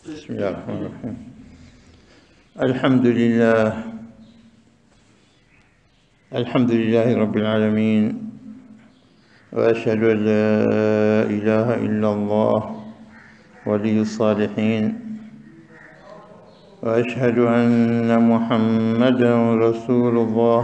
بسم الله الرحمن الرحيم الحمد لله الحمد لله رب العالمين وأشهد أن لا إله إلا الله ولي الصالحين وأشهد أن محمدا رسول الله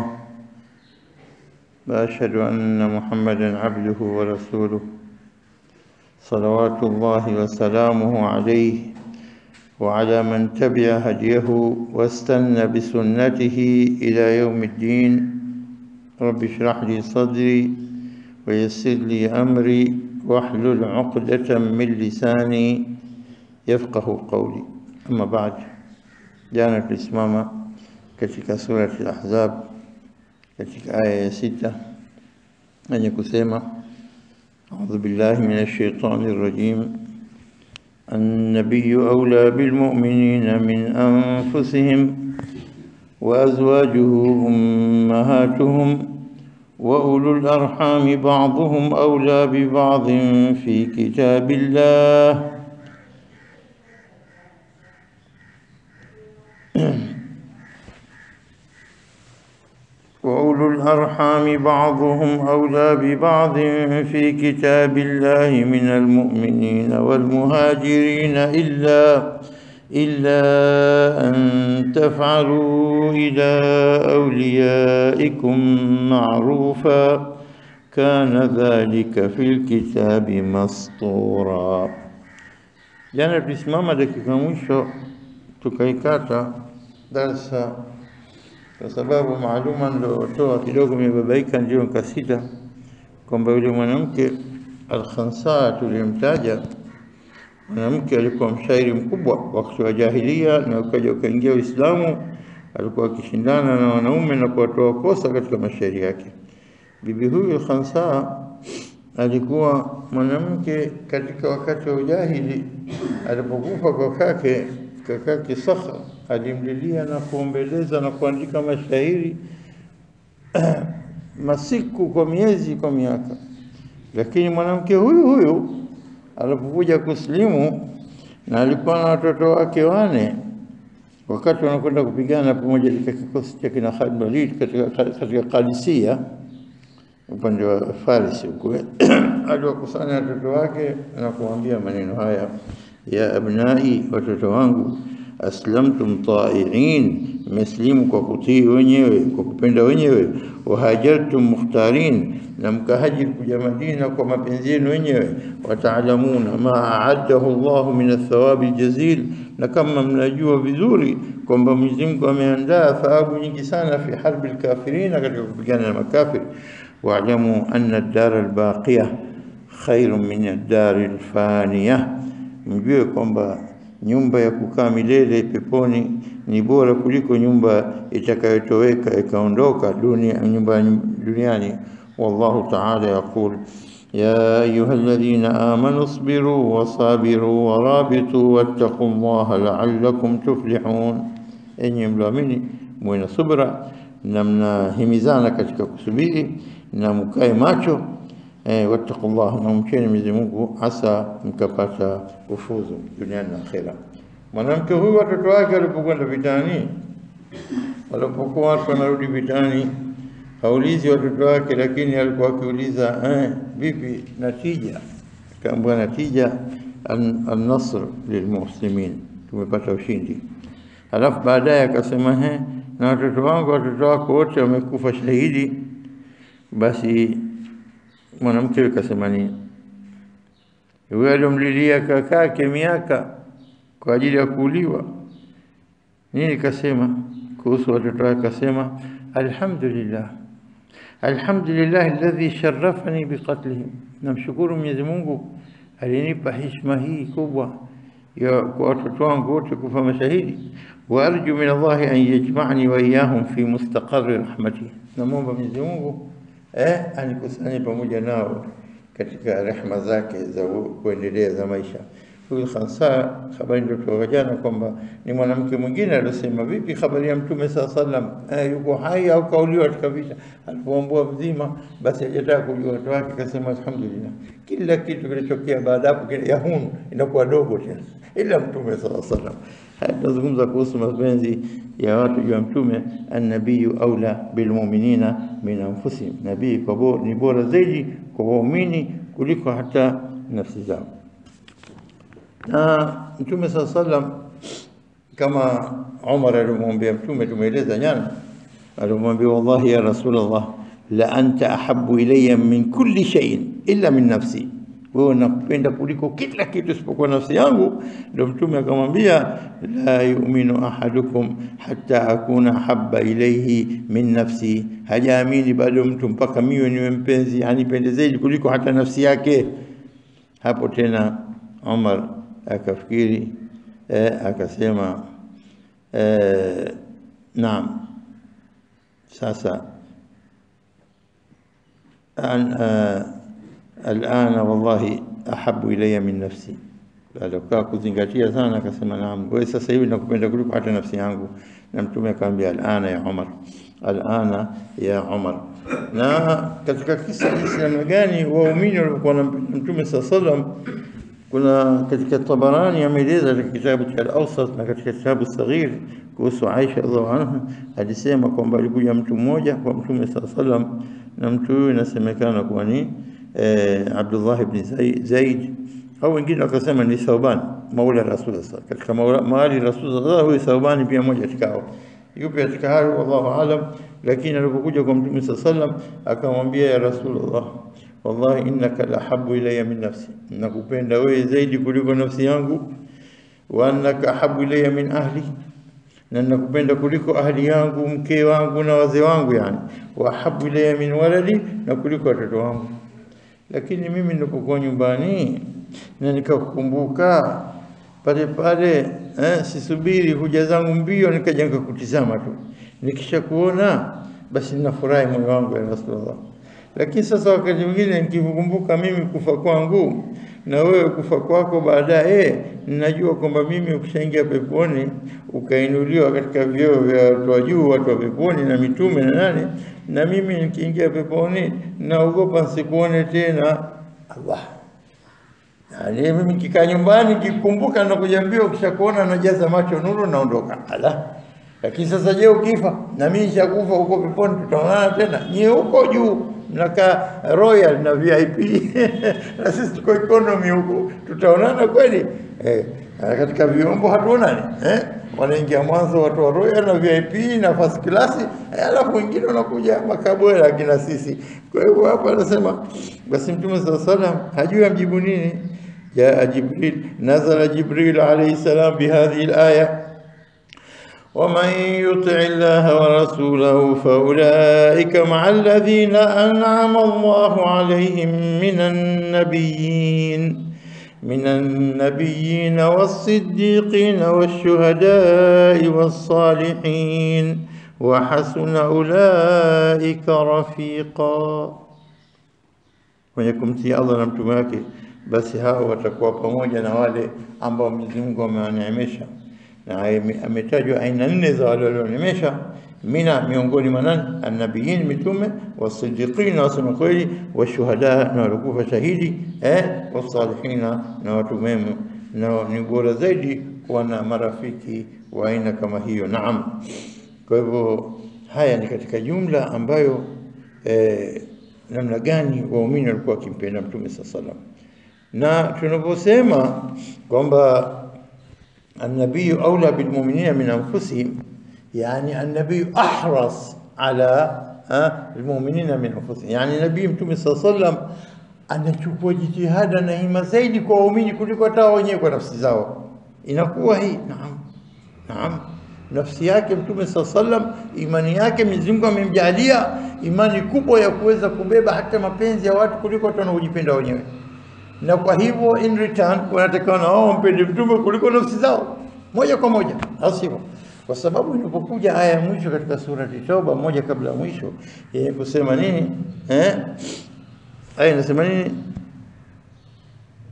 وأشهد أن محمدا عبده ورسوله صلوات الله وسلامه عليه وعلى من تبع هديه واستنى بسنته إلى يوم الدين رب اشرح لي صدري ويسر لي أمري واحلل عقدة من لساني يفقه قولي أما بعد jana tulisimama katika surati al-Ahzab katika aya ya sita yenye kusema أعوذ بالله من الشيطان الرجيم النبي أولى بالمؤمنين من أنفسهم وأزواجه أمهاتهم وأولو الأرحام بعضهم أولى ببعض في كتاب الله وأولو الأرحام بعضهم أولى ببعض في كتاب الله من المؤمنين والمهاجرين إلا إلا أن تفعلوا إلى أوليائكم معروفا كان ذلك في الكتاب مسطورا jana tulisimama dakika mwisho tukaikata darsa kwa sababu maaluma niliotoa kidogo imebabaika, ndio nikasita kwamba yule mwanamke Al-Khansa tuliyemtaja, mwanamke alikuwa mshairi mkubwa wakati wa jahilia, na ukaja ukaingia Uislamu, alikuwa akishindana na wanaume na kuwatoa kosa katika mashairi yake. Bibi huyu Al-Khansa alikuwa mwanamke katika wakati wa ujahili, alipokufa kwa kake kakake Sakha alimlilia na kuombeleza na kuandika mashairi masiku kwa miezi kwa miaka, lakini mwanamke huyu huyu alipokuja kusilimu na alikuwa na watoto wake wane, wakati wanakwenda kupigana pamoja katika kikosi cha kina Khalid Walid katika, katika Qadisiyah upande wa Farisi huko aliwakusanya watoto wake na kuambia maneno haya ya abnai, watoto wangu, aslamtum taiin, mmeslimu kwa kutii wenyewe, kwa kupenda wenyewe, wahajartum mukhtarin, na mkahajiri kuja Madina kwa mapenzi yenu wenyewe, wataalamuna ma aaddahu Allahu min athawabi aljazil, na kama mnajua vizuri kwamba Mwenyezi Mungu ameandaa thawabu nyingi sana fi harbi alkafirina, katika kupigana na makafiri. Waalamu anna ad-dara al-baqiya khairun min ad-dari al-faniya mjue kwamba nyumba ya kukaa milele peponi ni bora kuliko nyumba itakayotoweka ikaondoka dunia, nyumba duniani. Wallahu ta'ala yaqul ya ayuha alladhina amanu isbiru wasabiru warabitu wattaqu llaha la'allakum tuflihun, enyi mlioamini muwe na subra na mnahimizana katika kusubiri na mkae macho Eh, wattaqullah, na mcheni Mwenyezi Mungu hasa mkapata kufuzu duniani na akhera. Mwanamke huyu watoto wake walipokwenda vitani, walipokuwa watu wanarudi vitani, haulizi watoto wake, lakini alikuwa akiuliza eh, vipi natija? Kaambia natija an-nasr lilmuslimin, tumepata ushindi. Halafu baadaye akasema he, na watoto wangu, watoto wako wote wamekufa shahidi, basi mwanamke akasema nini? Huyo aliyomlilia kakake miaka kwa ajili ya kuuliwa nini? Kasema kuhusu watoto wake, kasema alhamdulillah, alhamdulillah alladhi sharafani biqatlihim, namshukuru Mwenyezi Mungu alinipa heshima hii kubwa ya kwa watoto wangu wote kufa mashahidi. Wa arju min Allahi an yajma'ani wa iyahum fi mustaqarri rahmatihi, namwomba Mwenyezi Mungu eh, anikusanye pamoja nao katika rehma zake za kuendelea za maisha. huyu Khansa, habari ndio toka jana kwamba ni mwanamke mwingine aliosema, vipi habari ya Mtume saa sallam, eh, yuko hai au kauliwa katika vita? Alipoambua mzima, basi hajataka kujua watu wake, akasema alhamdulillah, kila kitu kilitokea baada hapo yahun inakuwa dogo tena, ila Mtume saa sallam. Haya tunazungumza kuhusu mapenzi ya watu juu ya Mtume. Annabiyu aula bilmuminina min anfusihim, nabii kwa bora, ni bora zaidi kwa waumini kuliko hata nafsi zao na Mtume saa sallam kama Umar alimwambia Mtume, tumeeleza jana, alimwambia wallahi ya Rasulullah, la anta ahabu ilayya min kulli shay'in illa min nafsi, wewe nakupenda kuliko kila kitu isipokuwa nafsi yangu. Ndio Mtume akamwambia, la yu'minu ahadukum hatta akuna habba ilayhi min nafsi, hajaamini bado mtu mpaka miwe niwe mpenzi anipende zaidi kuliko hata nafsi yake. Hapo tena Umar akafikiri eh, akasema eh, naam, sasa an, uh, alana wallahi ahabu ilayya min nafsi. Baada ya kukaa kuzingatia sana, akasema naam, wewe sasa hivi nakupenda kuliko hata nafsi yangu. Na Mtume akamwambia alana ya Umar, alana ya Umar. Na katika kisa jinsi namna gani waumini walikuwa na Mtume saa sallam kuna katika Tabarani ameeleza katika kitabu cha Al-Awsat na katika kitabu Saghir kuhusu Aisha radhiallahu anha, alisema kwamba alikuja mtu mmoja kwa Mtume saa sallam, na mtu huyu inasemekana kuwa ni eh, Abdullah ibn Zaid au wengine wakasema ni Thauban maula Rasulullah katika mawali Rasulullah. Huyu Thauban pia mmoja katikao, yupi katika hayo wallahu alam, lakini alipokuja kwa Mtume saa sallam akamwambia ya Rasulullah wallahi innaka lahabu ilayya min nafsi, nakupenda wewe zaidi kuliko nafsi yangu. Wa annaka ahabu ilayya min ahli, na nakupenda kuliko ahli yangu, mke wangu na wazee wangu, yani wa ahabu ilayya min waladi, na kuliko watoto wangu. Lakini mimi nilipokuwa nyumbani na nikakukumbuka pale pale, eh, sisubiri huja zangu mbio, nikaja nikakutizama tu, nikisha kuona basi ninafurahi moyo wangu ya Rasulullah lakini sasa wakati mwingine nikikumbuka mimi kufa kwangu na wewe kufa kwako baadaye, ninajua kwamba mimi ukishaingia peponi ukainuliwa katika vyeo vya watu wa juu, watu wa peponi na mitume na nani, na mimi nikiingia peponi naogopa nsikuone tena. Allah, yani mimi kikaa nyumbani kikumbuka na kujambia, ukishakuona najaza macho nuru naondoka. Allah, lakini sasa je, ukifa na mimi nishakufa huko peponi, tutaonana tena? Nyie huko juu mnakaa royal na VIP na sisi tuko economy huku, tutaonana kweli eh? Katika vyombo hatuonani eh? Wanaingia mwanzo watu wa royal na VIP na first class, alafu wengine wanakuja makabwela akina sisi. Kwa hivyo hapa anasema basi Mtume sallallahu alaihi wasallam hajui amjibu nini. Jaa Jibril, nazala Jibril alayhi salam bihadhihi alaya ومن يطع الله ورسوله فأولئك مع الذين أنعم الله عليهم من النبيين من النبيين والصديقين والشهداء والصالحين وحسن أولئك رفيقا wenye kumtii Allah na mtume wake, basi hao watakuwa pamoja na wale ambao Mwenyezi Mungu amewaneemesha na ametajwa aina nne za wale walionemesha mina miongoni mwa nani? Annabiyin, mitume, wasidiqin, na wasema kweli, washuhada, na walikufa shahidi, eh, wasalihina, na watu mema, na ni bora zaidi kuwa na marafiki wa aina kama hiyo. Naam. Kwa hivyo haya ni katika jumla ambayo eh, namna gani waumini walikuwa wakimpenda Mtume saa salam, na tunaposema kwamba النبي أولى بالمؤمنين من أنفسهم يعني النبي أحرص على المؤمنين من أنفسهم يعني نبي mtume صلى الله عليه وسلم anachukua jitihada na hima zaidi kwa waumini kuliko hata wenyewe kwa nafsi zao. Inakuwa hii naam, naam, nafsi yake mtume saa sallam, imani yake Mwenyezi Mungu amemjalia imani kubwa ya kuweza kubeba hata mapenzi ya watu kuliko watu wanaojipenda wenyewe na kwa hivyo in return wanatakiwa na wao wampende mtume kuliko nafsi zao moja kwa moja, au sivyo? Kwa sababu inapokuja aya ya mwisho katika surati Toba, moja kabla ya mwisho, yenye kusema nini eh? Aya inasema nini?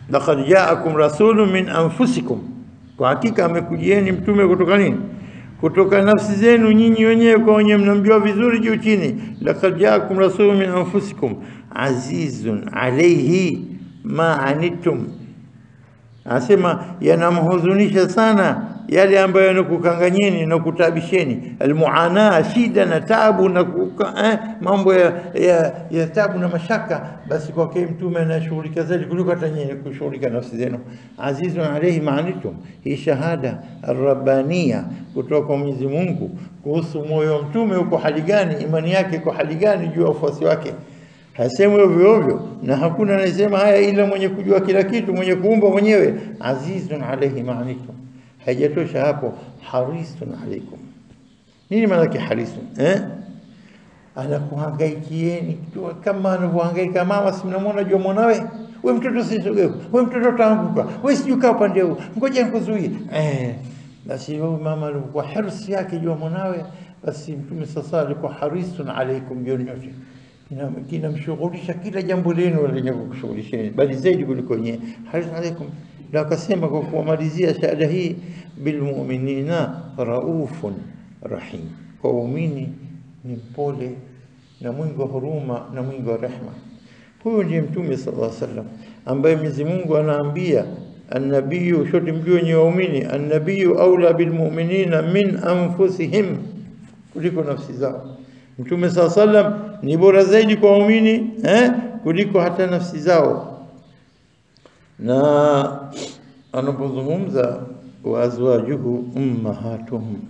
laqad jaakum rasulun min anfusikum, kwa hakika amekujieni mtume kutoka nini? Kutoka nafsi zenu nyinyi wenyewe kwa wenyewe, mnamjua vizuri juu chini. Laqad jaakum rasulun min anfusikum azizun alayhi ma anittum, anasema yanamhuzunisha sana yale ambayo yanakukanganyeni na kutabisheni, almuana, shida na tabu na kuka, eh, mambo ya, ya, ya tabu na mashaka, basi kwake mtume anashughulika zaidi kuliko hata nyinyi kushughulika nafsi zenu. Azizun alayhi maanitum, hii shahada arrabania kutoka kwa Mwenyezi Mungu kuhusu moyo wa mtume uko hali gani, imani yake iko hali gani juu ya wafuasi wake hasemwi ovyo ovyo, na hakuna anayesema haya ila mwenye kujua kila kitu, mwenye kuumba mwenyewe. Azizun alayhi maanitum haijatosha hapo, harisun alaikum. Nini maana yake harisun eh? Anakuhangaikieni kama anavyohangaika mama, si mnamwona jua mwanawe, we mtoto sisogeu, we mtoto taanguka, we sijui kaa upande huu, ngoja nikuzuie eh. Basi huyu mama alikuwa hirsi yake jua mwanawe, basi Mtume sasa alikuwa harisun alaikum juu nyote kinamshughulisha kila jambo lenu lenye kukushughulisheni, bali zaidi kuliko nyewe. Harisun alaikum na akasema kwa kuwamalizia shahada hii, bilmuminina raufun rahim, kwa waumini ni mpole na mwingi wa huruma na mwingi wa rehma. Huyu ndiye Mtume sallallahu alaihi wasallam ambaye Mwenyezi Mungu anaambia annabiyu, shote mjue wenye waumini, annabiyu aula bilmuminina min anfusihim, kuliko nafsi zao. Mtume sallallahu alaihi wasallam ni bora zaidi kwa waumini eh, kuliko hata nafsi zao na anapozungumza wa azwajuhu ummahatuhum,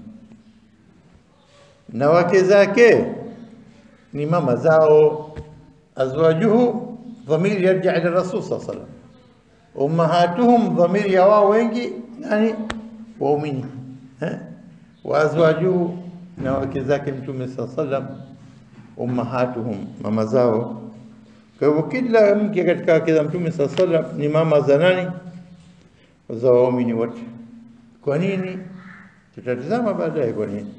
na wake zake ni mama zao. Azwajuhu dhamiri yarja ila rasul saa salam, ummahatuhum dhamiri ya wao wengi, yani waumini eh? wa azwajuhu, na wake zake mtume saa salam, ummahatuhum, mama zao kwa hivyo kila mke katika wake za Mtume saa salam ni mama za nani? Za waumini wote. Kwa nini? Tutatizama baadaye kwa nini.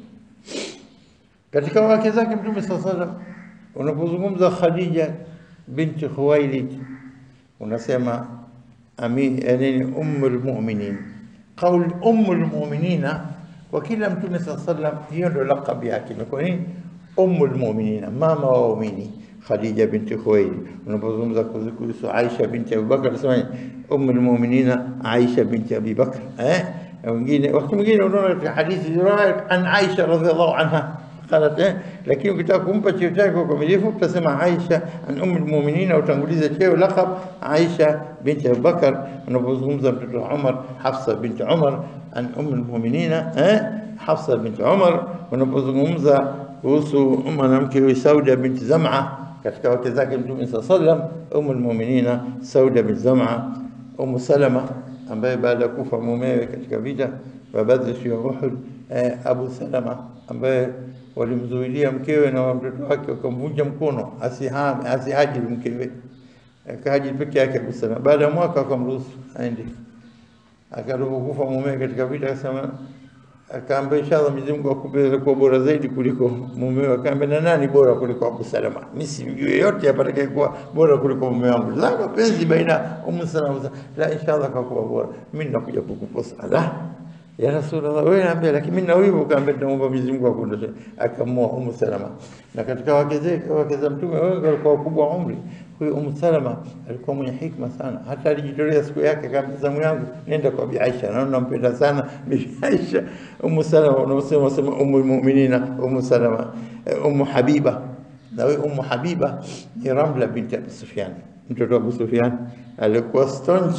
Katika wake zake Mtume saa salam, unapozungumza Khadija binti Khuwailid unasema ami nini, ummul mu'minin. Qaul ummul mu'minina kwa kila Mtume saa salam, hiyo ndio laqab yake. Kwa nini? Ummul mu'minina, mama wa waumini Khadija binti Khuwailid. Unapozungumza kuhusu Aisha binti Abu Bakar unasema ummul mu'minina Aisha binti Abi Bakar. Eh, wengine wakati mwingine unaona katika hadithi riwaya an Aisha radhiallahu anha qalat eh, lakini ukitaka kumpa cheo chake kwa ukamilifu utasema Aisha an ummul mu'minina, utanguliza cheo laqab Aisha binti Abu Bakar. Unapozungumza mtoto Umar, Hafsa binti Umar an ummul mu'minina eh, Hafsa binti Umar. Unapozungumza kuhusu mwanamke huyu Sauda binti Zam'a katika wake zake Mtume saa sallam, umu lmuminina Sauda bin Zam'a, Umu Salama ambaye baada ya kufa mumewe katika vita vya Badri siku ya Uhud, eh, Abu Salama ambaye walimzuilia mkewe na mtoto wake wakamvunja mkono asihame asihajiri mkewe, akahajiri peke yake Abu Salama. Baada ya mwaka wakamruhusu aende, akalipokufa mumewe katika vita akasema akaambia inshallah Mwenyezi Mungu akupe kuwa bora zaidi kuliko mumewe. Akaambia na nani bora kuliko Abu Salama? Mimi simjui yote apatakaye kuwa bora kuliko mume wangu. La mapenzi baina Umu Salama, la inshallah kakuwa bora. Mimi ninakuja kukuposa. La ya Rasulullah, wewe niambia, lakini mimi na wivu. Akaambia naomba Mwenyezi Mungu akuondoshe. Akamwoa Umu Salama, na katika wake zake wake za Mtume wengi walikuwa wakubwa umri. Huyu Umu Salama alikuwa mwenye hikma sana, hata alijitolea siku yake, akamwambia zamu yangu nenda kwa Bi Aisha, naona nampenda sana Bi Aisha. Umu Salama unaosema wasema Umu Muminina, Umu Salama, Umu Habiba. Na huyu Umu Habiba ni Ramla binti Abi Sufyan, mtoto wa Abu Sufyan alikuwa staunch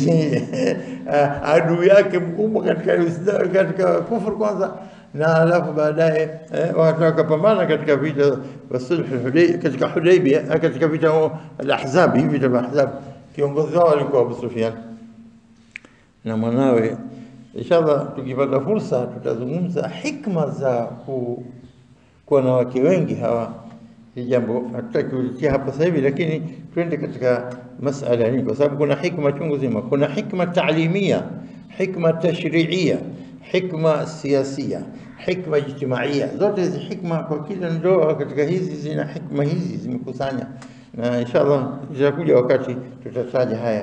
adui yake mkubwa katika katika kufur kwanza na alafu baadaye eh, watu wakapambana katika vita vya sulh katika Hudaybia, katika vita al-Ahzab, hivi vita vya Ahzab. Kiongozi wao alikuwa Abu Sufyan na mwanawe. Inshallah, tukipata fursa tutazungumza hikma za ku, kuwa na wake wengi hawa. Hii jambo hatutaki kulitia hapa sasa hivi, lakini twende katika masala hii, kwa sababu kuna hikma chungu zima. Kuna hikma taalimia, hikma tashriia, hikma siasia, hikma ijtimaia. Zote hizi hikma kwa kila ndoa katika hizi zina hikma hizi zimekusanya, na inshallah itakuja wakati tutataja haya.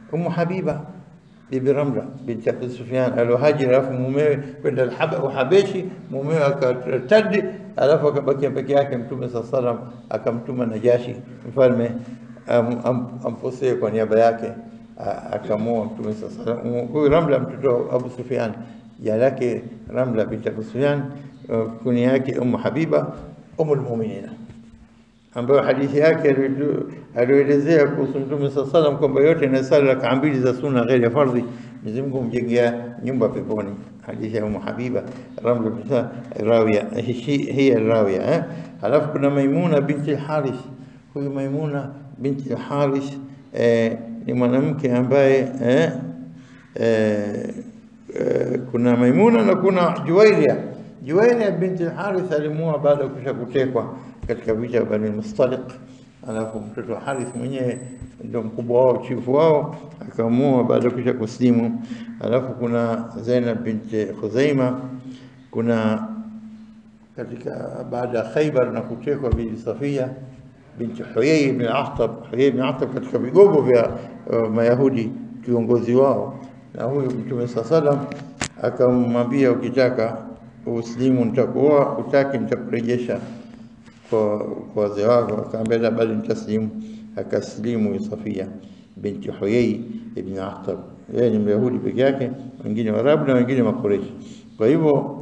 Umu Habiba bibi Ramla binti Abi Sufyan aliohajiri, alafu mumewe kwenda Alhaba- Uhabeshi, mumewe akatadi, alafu akabakia peke yake. Mtume saa salam akamtuma Najashi mfalme am- am- amposee kwa niaba yake, a- akamua Mtume saa salam. Huyu Ramla mtoto wa Abu Sufyan, jina lake Ramla binti Abu Sufyan, uh, kunia yake Umu Habiba Umul Muminina ambayo hadithi yake aliyo- aliyoelezea kuhusu Mtume saa salam kwamba yote inasali rakaa mbili za sunna ghairi ya fardhi, Mwenyezi Mungu humjengea nyumba peponi. Hadithi ya Umu Habiba Ramla binti Rawiya, hi- hiya Rawiya. eh. Halafu kuna Maimuna binti al-Harith. Huyu Maimuna binti al-Harith eh, ni mwanamke ambaye eh, eh, eh, kuna Maimuna na kuna Juwairia. Juwairia binti al-Harith alimuoa baada ya kusha kutekwa katika vita vya Bani Mustaliq, alafu mtoto wa Harith mwenyewe ndio mkubwa wao, chifu wao, akamuoa baada ya kusha kuslimu. Alafu kuna Zainab binti Khuzaima, kuna katika baada ya Khaybar na kutekwa Bibi Safia binti Huyai ibn Akhtab. Huyai ibn Akhtab katika vigogo vya uh, Mayahudi, kiongozi wao, na huyu Mtume saa salam akamwambia, ukitaka uslimu nitakuoa, utaki nitakurejesha kwa kwa wazee wako. Akaambia la, bali nitaslimu. Akaslimu huyu Safia binti Huyai ibn Akhtab. Yeye ni Myahudi peke yake, wengine Waarabu na wengine Makureshi. Kwa hivyo